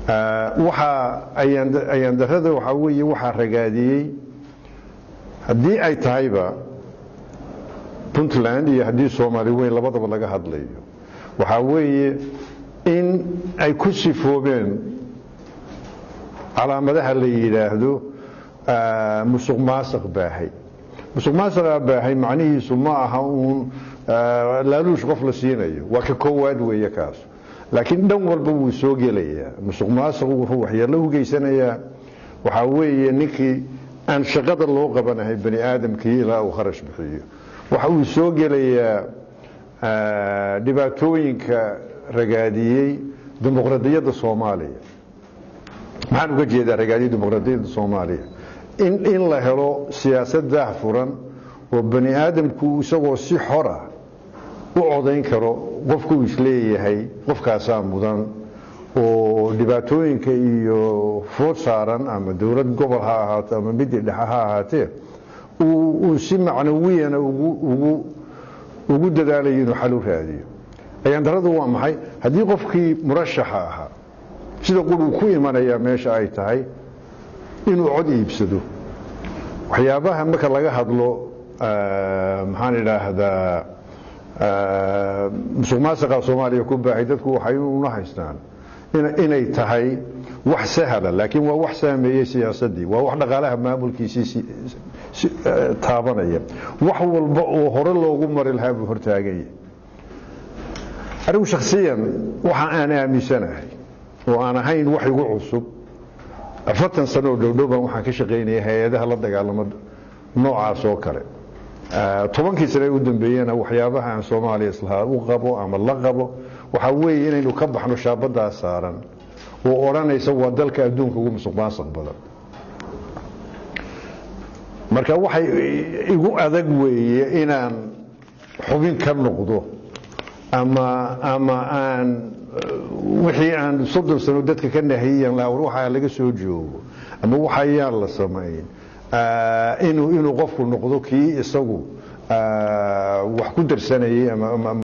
waxaa ayaan darada waxaa weeye waxaa ragaadiyey haddii ay tahayba puntland iyo haddii soomaali weyn labadaba laga hadlayo waxaa weeye in ay ku sifoobeen calaamadaha la yidhaahdo musuq maasaq baahay musuq maasaqaa baahay macnihiisu ma aha uun laaluush qof la siinayo waa ka koowaad weeye kaas laakiin dhan walba wuu soo gelayaa musuq maasaq wuxuu waxyeello u geysanayaa waxaa weeye ninkii aan shaqada loo qabanahay bani aadamkii ilaa uu kharash bixiyo waxa uu soo gelayaa dhibaatooyinka ragaadiyey dimuqradiyadda soomaaliya maxaan uga jeedaa ragaadiyey dimuqradiyadda soomaaliya in in la helo siyaasad daah furan oo bani aadamku isagoo si xora u codayn karo qofku uu isleeyahay qofkaasaa mudan oo dhibaatooyinka iyo food saaran ama dowlad gobol ha ahaato ama midii dhexe ha ahaatee uu si macnawiyana ugu dadaalayo inuu xal u raadiyo ayaandaradu waa maxay haddii qofkii murashaxa ahaa sida quruu ku imanayaa meesha ay tahay inuu cod iibsado waxyaabaha marka laga hadlo maxaan idhaahdaa musuq maasiqa soomaaliya ku baahay dadku waxay una haystaan inay tahay wax sahla laakiin waa wax saameeyey siyaasadii waa wax dhaqaalaha maamulkiisii taabanaya wax walba oo hore loogu mari lahaa buu hortaaganya anigu shakhsiyan waxa aan aaminsanahay oo aan ahayn wax igu cusub afartan sano oo dhowdhowbaan waxaan ka shaqaynaya hay-adaha la dagaalamo noocaas oo kale tobankii sane u dambeeyena waxyaabaha aan soomaaliya islahaa u qabo ama la qabo waxaa weeye inaynu ka baxno shaabadaa saaran oo odhanaysa waa dalka adduunka ugu musuq maasuq badan marka waxay igu adag weeye inaan xubin ka noqdo ama ama aan wixii aan soddon sano dadka ka nahiyan laha waxaa laga soo joogo ama waxayaan la samayn inuu inuu qofku noqdo kii isagu wax ku darsanayay ama